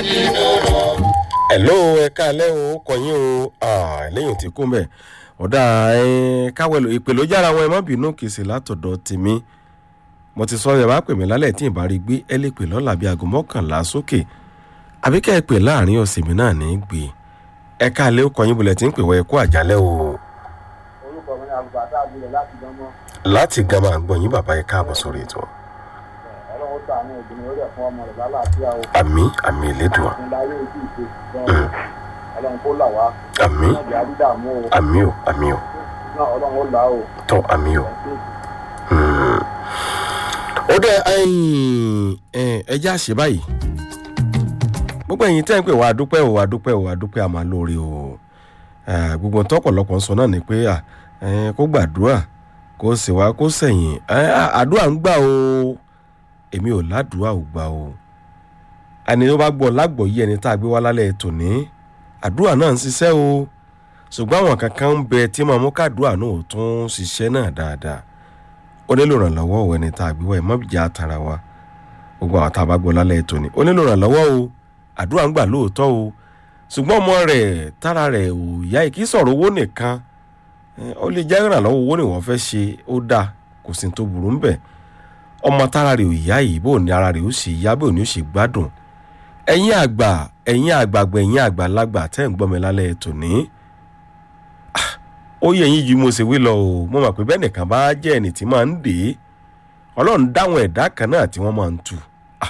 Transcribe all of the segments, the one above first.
hello ẹ káalẹ́ o kọ̀yìn o Ah, lẹ́yìn tí kú mẹ́ ọ̀dà káwẹ́lò ìpè ló jára wọn ẹ má bínú kì í sì látọ̀dọ̀ tèmi mo ti sọ ẹ bá pè mí lálẹ́ tí ì bá rí gbé ẹ lè pè lọ́la bíi aago mọ́kànlá sókè àbí kẹ́ ẹ pè láàrin ọ̀sẹ̀ mi náà ní í gbé ẹ káalẹ́ o kọ̀yìn bulẹ̀ tí ń pè wọ ẹ kú àjálẹ́ o orúkọ mi ní àbùbàtà àbúrò láti dánmọ́ láti gama àgbọ̀nyìn bàbá ẹ káàbọ̀ sórí ètò ọlọ́run sàánú ìdùnnú orí ẹ̀fọn ọmọ rẹ̀ lálàáfíà o àmì àmì ìlédùá ìpínlẹ̀ ayé ojú ìṣe gan-an ọlọ́run kó là wá àmì náà jẹ́ àdídàmú o àmì o àmì o náà ọlọ́run ó là o tọ́ àmì o. ó dẹ ẹjẹ́ àṣẹ báyìí gbogbo ẹ̀yin tẹ́ ń pè wá adúpẹ́ o adúpẹ́ o adúpẹ́ àmà lórí o Eh, gbogbo tọ́pọ̀lọpọ̀ ń sọ náà ni pé à, eh, kó gbàdúrà kó sì wá kó sẹ̀yìn Eh, à- àdúrà ń gbà o èmi ò ládùúrà ò gbà o ẹni tó bá gbọ́ lágbọ̀ yí ẹni tá a gbé wá lálẹ́ tòní àdúrà náà ń ṣiṣẹ́ o ṣùgbọ́n àwọn kankan ń bẹ tí màá mú kádùúrà náà ò tún ṣiṣẹ́ náà dáadáa ó nílò ìrànlọ́wọ́ ò ẹni tá a gbé wá ẹ̀ mọ́bìjà tara wa gbogbo àwọn tá a bá gbọ́ lálẹ́ tòní ó nílò ìrànlọ́wọ́ o àdúrà ń gbà lóòótọ́ o ṣùgbọ́n ọmọ rẹ̀ tára rẹ̀ ò yá ẹ̀ kí sọ̀rọ̀ owó nìkan Eh, ó lè jẹ́ ìrànlọ́wọ́ owó ni wọ́n fẹ́ ṣe ó dáa kò sí ní tó burú ń bẹ̀ ọmọ tára rẹ̀ ò yá yìí bó ní ara rẹ̀ ó sì yá bó ní ó sì gbádùn ẹ̀yin àgbà ẹ̀yin àgbàgbà ẹ̀yin àgbàlagbà tẹ́ ń gbọ́ mi lálẹ́ tòní Ah, ó yẹ yín ju mo ṣe wí lọ o mo mọ̀ pé bẹ́ẹ̀ nìkan bá jẹ́ ẹni tí máa ń dè é ọlọ́run dáwọn ẹ̀dá kan náà tí wọ́n máa ń tu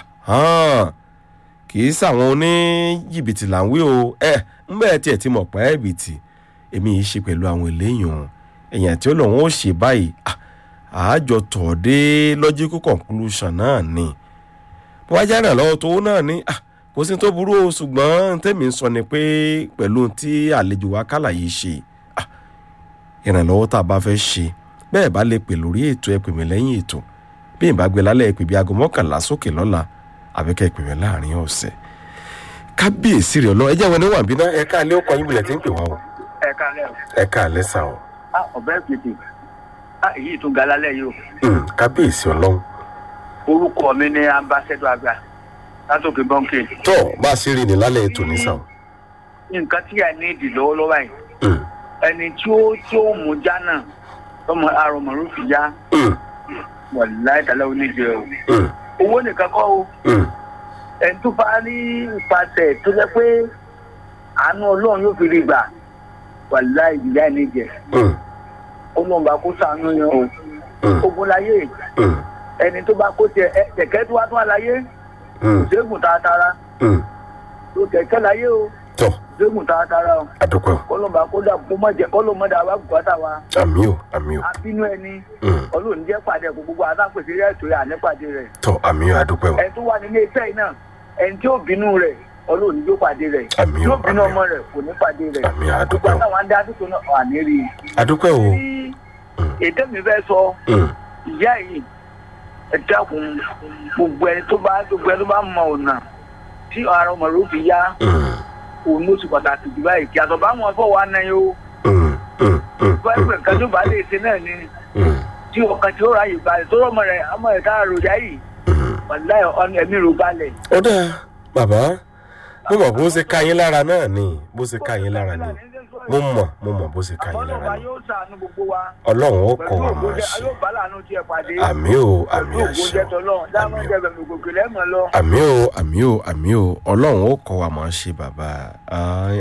Ahán kì í sàwọn oníjìbìtì là ń wí o ẹ ń bẹ́ẹ̀ tiẹ̀ ti mọ̀ pẹ́ ẹ̀bìtì èmi yìí ṣe pẹ̀lú àwọn eléyàn èèyàn tí ó lòun ó ṣe báyìí ah, àájọ tọ̀ dé logical conclusion náà ni bó wá jáde lọ́wọ́ tó náà ni ah, kò sí tó burú o ṣùgbọ́n tèmi ń sọ ni pé pẹ̀lú tí àlejò wa kálà yìí ṣe ah, ìrànlọ́wọ́ tá a bá fẹ́ ṣe bẹ́ẹ̀ bá lè pè lórí ètò ẹ pè mí lẹ́yìn ètò bí ìbá gbé lálẹ́ ẹ pè bí aago mọ́kànlá sókè lọ́la àbíkẹ́ ẹ pè mí láàrin ọ̀sẹ̀ kábíyèsí rẹ̀ ọlọ́ ẹ jẹ́ wọn ní wàǹbí náà ẹ káàlẹ́ ó kọ́ yín bilẹ̀ tí ń pè wá o ẹ kálẹ̀ o ẹ káàlẹ́ sà o ah ọ̀bẹ pètè ah èyí tún ga lálẹ́ yìí o Hmm, kábíyèsí ọlọ́run orúkọ mi ní ambassador àgbà látòkè bọ́ńkì tó bá a ṣe rí ni lálẹ́ ètò ní sà o nǹkan tí a ní ìdì lọ́wọ́lọ́wọ́ yìí Hmm, ẹni tí ó tí ó mú jánà tọmọ arọmọrú fi já hmm, wàláì tàlẹ́ oníjẹ o hmm, owó nìkan kọ́ o hmm. ẹni tó bá rí ìpàṣẹ tó jẹ́ pé àánú ọlọ́run yóò fi rí gbà wàláì ìyá ẹni jẹ Hmm, ọlọ́run bá kó sànú yẹn o hmm, ogun láyé hmm, ẹni tó bá kó tiẹ̀ ẹ kẹ̀kẹ́ tó wá tó wá láyé hmm, ṣégun tààtàrà hmm. tó kẹ̀kẹ́ láyé o tó ṣégun tààtàrà o àdúpẹ́ o kọlọ́n bá kó dà kó mọ̀ jẹ́ kọlọ́n mọ̀ dà wá bùkátà wa àmì o àmì o abínú ẹni Hmm, ọlọ́run jẹ́ pàdé kó gbogbo àtàpèsè rẹ̀ tó yà nípàdé rẹ̀ tó àmì o àdúpẹ́ o ẹni tó wà nílé iṣẹ́ yìí náà ẹni tí ó bínú rẹ̀ ọlọ́run yóò pàdé rẹ̀ Àmì o, yóò bínú àmì o. ọmọ rẹ̀ kò ní pàdé rẹ̀ Àmì o, gbogbo àdúpẹ́ o. àtàwọn adé àdúgbò náà wà ní rí i. àdúpẹ́ o tí ètò mi fẹ́ sọ Hmm, ìyá yìí ẹ dákun gbogbo ẹni tó bá gbogbo ẹni tó bá mọ ọ̀nà tí ara ọmọ rẹ̀ ó fi yá hmm, òun ló ti pàtàkì jù báyìí kí àtọ̀ bá wọn fọ́ wa náà yóò hmm, hmm, hmm, báyìí pé nǹkan tó bá lè ṣe náà ni hmm, tí ọkàn tí ó ráyè balẹ̀ tó rọmọ rẹ̀ ọmọ rẹ̀ tá a ròyà yìí hmm. wàláyé ọ̀nà ẹ̀mí ro balẹ̀. ó dáa bàbá mo mọ̀ bó ṣe ká yín lára náà ni bó ṣe ká yín lára ni mo mọ̀ mo mọ̀ bó ṣe ká yín lára ọlọ́ba ni yóò ṣàánú gbogbo wa ọlọ́run ó kọ́ pẹ̀lú wa máa ògbójẹ́ ṣe yóò bá láàánú tiẹ̀ pàdé àmì o àmì pẹ̀lú àṣẹ ògbójẹ́ tọ́lọ́ dáhùn àmì o. jẹ́ bẹ̀rẹ̀ gòkè lẹ́mọ̀ lọ. àmì o àmì o àmì o ọlọ́run ó kọ́ wa máa ṣe bàbá Ai,